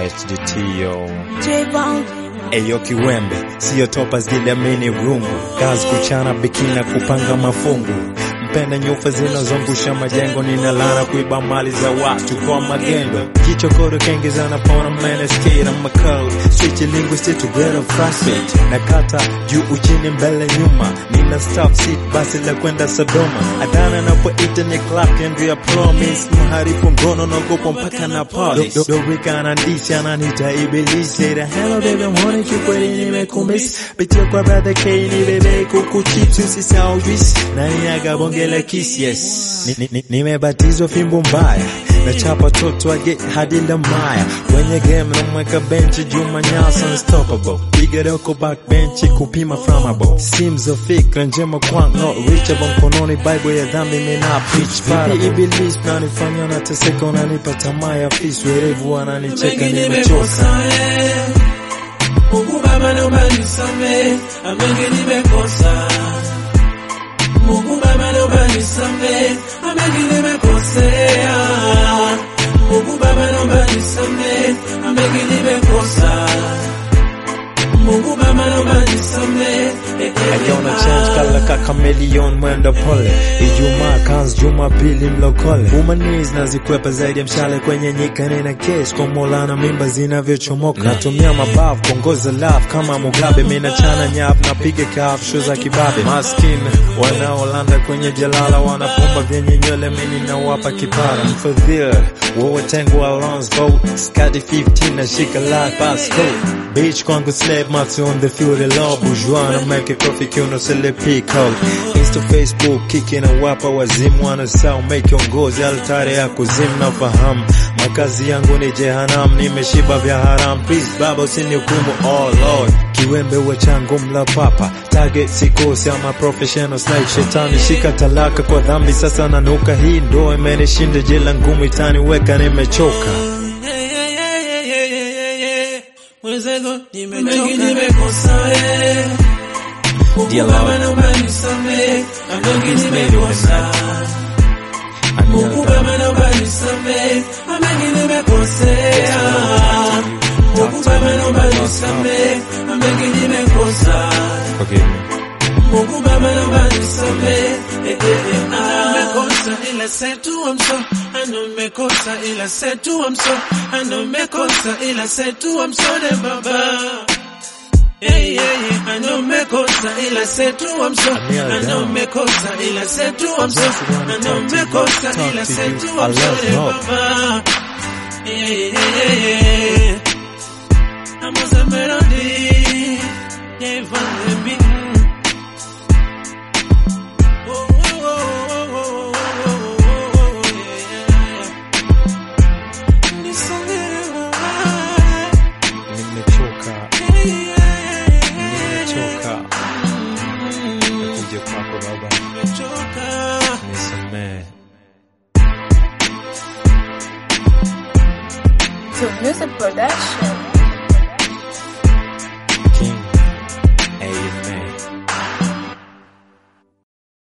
HDT yo J-Bone. Eyo kiwembe siyo topa zile mini rungu kazi kuchana bikina kupanga mafungu mpenda nyufa zinazongusha majengo ninalana kuiba mali za watu kwa magendo kichokoro kengezana pona man skate I'm a code switch linguistic to get a frustrate nakata juu uchini mbele nyuma nina stop seat basi la kwenda Sodoma adana napoita ni clap kendu ya promise mharifu ngono nagopo mpaka na polish do, do, do wika anandisi ananita ibilisi the hello baby mwone kikweli nimekumiss pitia kwa brother K ni bebe kuku chips usisahau juice nani agabongela kiss yes Ni- ni- ni- nimebatizwa fimbo mbaya na chapa toto wa get hadi lamaya kwenye game namweka benchi Juma Nyasa unstoppable piga doko backbench kupima flammable sims za fikra njema kwangu not reachable mkononi bible ya dhambi mina preach para iblis nanifanya nateseka unanipa tamaa ya fis werevu wananicheka Mengi nimechoka nimekosa eh. Mungu Baba naomba nisamehe, mengi nimekosa. Mungu Baba naomba nisamehe, mengi nimekosea. Mungu Baba naomba nisamehe, mengi nimekosa. Mungu Baba naomba nisamehe. eh, eh, Ayona change kala ka chameleon mwenda pole Ijumaa kanz Jumapili mlokole Umanis nazikwepa zaidi ya mshale kwenye nyika nina case kwa mola na mimba zinavyochomoka Natumia mabavu kuongoza love kama Mugabe Mina chana nyap napiga kaf show za kibabe Maskin wanaolanda kwenye jalala wanapumba vyenye nywele mini nawapa kipara Mfadhil wewe tengu Alon's vote Skadi 15 na shika life passport Beach kwangu slave mati on the fury law bourgeois na make coffee kiuno sele pickle Insta Facebook kiki na wapa wazimu wanasau make ongozi altare ya kuzimu na fahamu makazi yangu ni jehanam nimeshiba vya haram please baba usinihukumu oh lord kiwembe wa changu mla papa target sikosi ama professional like shetani shika talaka kwa dhambi sasa nanuka hii ndo imenishinda jela ngumu itaniweka nimechoka Mwenzangu mengi nimekosa eh. Mungu Dear Baba Lord. naomba nisamehe, mengi nimekosa. Mungu Baba naomba nisamehe, mengi nimekosea. Mungu Baba naomba nisamehe, mengi nimekosa. Forgive me. Mungu Baba naomba nisamehe, eh, eh, eh, ah. Nimekosa ila setu I'm so I know nimekosa ila setu I'm so I know nimekosa ila setu I'm sorry baba Yeah, yeah, yeah. I know nimekosa ila setu I'm so I know nimekosa ila setu I'm so I know nimekosa ila setu I'm sorry baba Yeah, yeah, yeah, yeah. I'm a melody Yeah, from the beat Nimechoka, nimechoka. Nakuja kwako baba, nisamehe. To music production.